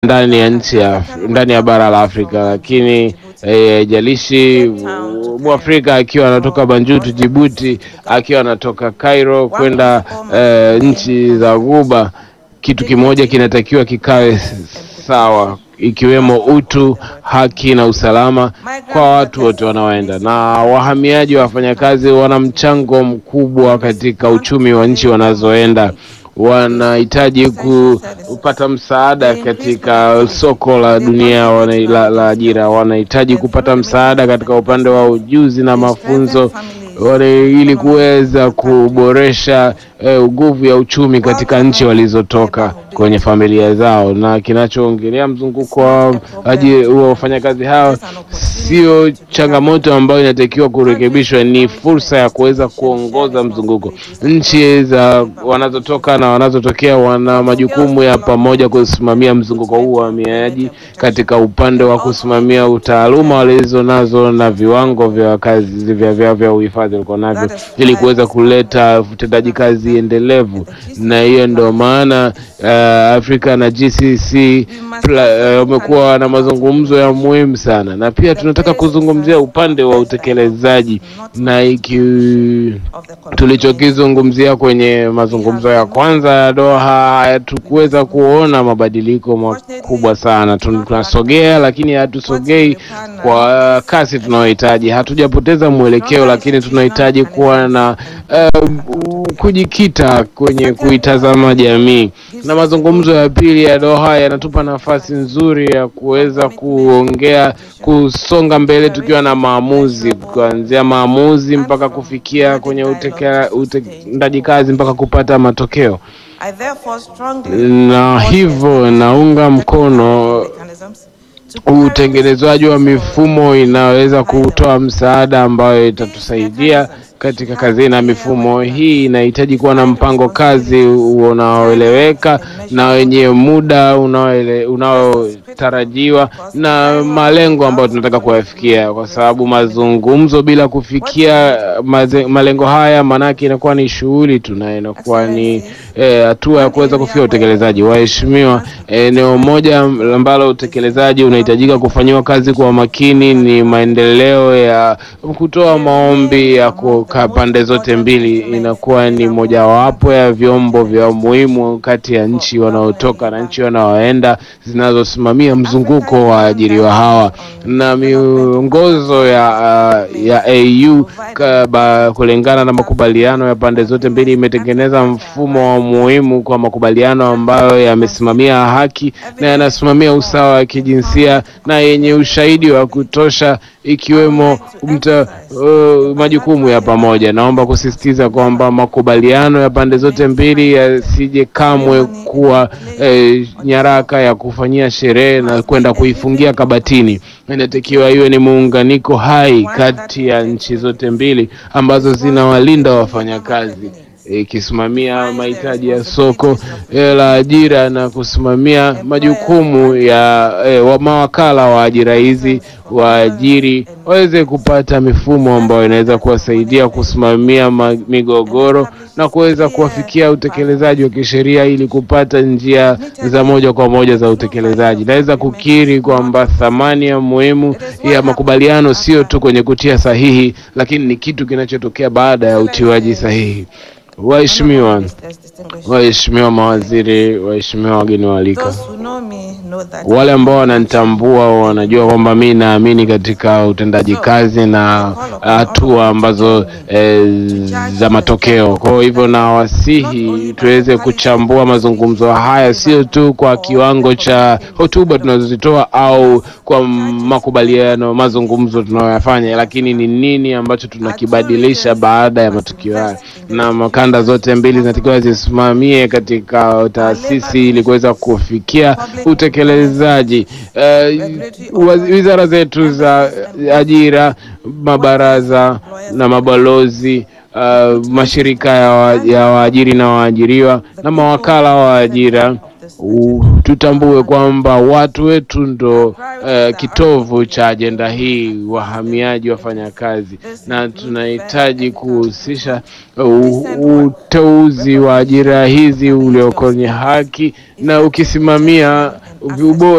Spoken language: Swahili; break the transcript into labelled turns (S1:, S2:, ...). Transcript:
S1: ndani ya nchi ya ndani ya bara la Afrika, lakini haijalishi Mwafrika akiwa anatoka Banjul Djibouti, akiwa anatoka Cairo kwenda eh, nchi za Ghuba, kitu kimoja kinatakiwa kikawe sawa, ikiwemo utu, haki na usalama kwa watu wote wanaoenda. Na wahamiaji wa wafanyakazi wana mchango mkubwa katika uchumi wa nchi wanazoenda wanahitaji kupata msaada katika soko la dunia wana, la, la ajira. Wanahitaji kupata msaada katika upande wa ujuzi na mafunzo wana, ili kuweza kuboresha eh, nguvu ya uchumi katika nchi walizotoka kwenye familia zao. Na kinachoongelea mzunguko wa wafanyakazi hao sio changamoto ambayo inatakiwa kurekebishwa, ni fursa ya kuweza kuongoza mzunguko. Nchi za wanazotoka na wanazotokea wana majukumu ya pamoja kusimamia mzunguko huu wa wahamiaji katika upande wa kusimamia utaaluma walizo nazo na viwango vya kazi vya vya vya uhifadhi walikuwa navyo, ili kuweza kuleta utendaji kazi endelevu, na hiyo ndio maana uh, Afrika na GCC wamekuwa uh, na mazungumzo ya muhimu sana, na pia tunataka kuzungumzia upande wa utekelezaji na iki tulichokizungumzia kwenye mazungumzo ya kwanza ya Doha, hatukuweza kuona mabadiliko makubwa sana. Tunasogea lakini hatusogei kwa kasi tunayohitaji. Hatujapoteza mwelekeo, lakini tunahitaji kuwa na uh, kujikita kwenye kuitazama jamii, na mazungumzo ya pili ya Doha yanatupa nafasi nzuri ya kuweza kuongea, kusonga mbele tukiwa na maamuzi, kuanzia maamuzi mpaka kufikia kwenye utendaji kazi mpaka kupata matokeo. Na hivyo naunga mkono utengenezwaji wa mifumo inaweza kutoa msaada ambayo itatusaidia katika kazi, na mifumo hii inahitaji kuwa na mpango kazi unaoeleweka na wenye muda unaotarajiwa na malengo ambayo tunataka kuyafikia, kwa sababu mazungumzo bila kufikia maze, malengo haya maanake inakuwa ni shughuli tu na inakuwa ni hatua eh, ya kuweza kufikia utekelezaji. Waheshimiwa, eneo eh, moja ambalo utekelezaji unahitajika kufanyiwa kazi kwa makini ni maendeleo ya kutoa maombi ya pande zote mbili inakuwa ni mojawapo ya vyombo vya muhimu kati ya nchi wanaotoka na nchi wanaoenda zinazosimamia mzunguko wa ajiriwa hawa, na miongozo ya, ya AU kulingana na makubaliano ya pande zote mbili imetengeneza mfumo wa muhimu kwa makubaliano ambayo yamesimamia haki na yanasimamia usawa wa kijinsia na yenye ushahidi wa kutosha ikiwemo mta, uh, majukumu ya pamoja. Naomba kusisitiza kwamba makubaliano ya pande zote mbili yasije kamwe kuwa eh, nyaraka ya kufanyia sherehe na kwenda kuifungia kabatini. Inatakiwa iwe ni muunganiko hai kati ya nchi zote mbili ambazo zinawalinda wafanyakazi ikisimamia mahitaji ya soko la ajira na kusimamia majukumu ya eh, wa mawakala wa ajira hizi waajiri waweze kupata mifumo ambayo inaweza kuwasaidia kusimamia migogoro na kuweza kuwafikia utekelezaji wa kisheria ili kupata njia za moja kwa moja za utekelezaji. Naweza kukiri kwamba thamani ya muhimu ya makubaliano sio tu kwenye kutia sahihi, lakini ni kitu kinachotokea baada ya utiwaji sahihi. Waheshimiwa, waheshimiwa mawaziri, waheshimiwa wageni waalika, wale ambao wananitambua wanajua kwamba mi naamini katika utendaji kazi na hatua ambazo e, za matokeo. Kwa hivyo nawasihi tuweze kuchambua mazungumzo haya sio tu kwa kiwango cha hotuba tunazozitoa au kwa makubaliano, mazungumzo tunayoyafanya, lakini ni nini ambacho tunakibadilisha baada ya matukio haya na kanda zote mbili zinatakiwa zisimamie katika taasisi ili kuweza kufikia utekelezaji. Uh, wizara zetu za ajira, mabaraza na mabalozi Uh, mashirika ya waajiri na waajiriwa na mawakala wa ajira u- tutambue kwamba watu wetu ndo eh, kitovu cha ajenda hii, wahamiaji, wafanyakazi, na tunahitaji kuhusisha u- uteuzi wa ajira hizi ulio kwenye haki na ukisimamia ubora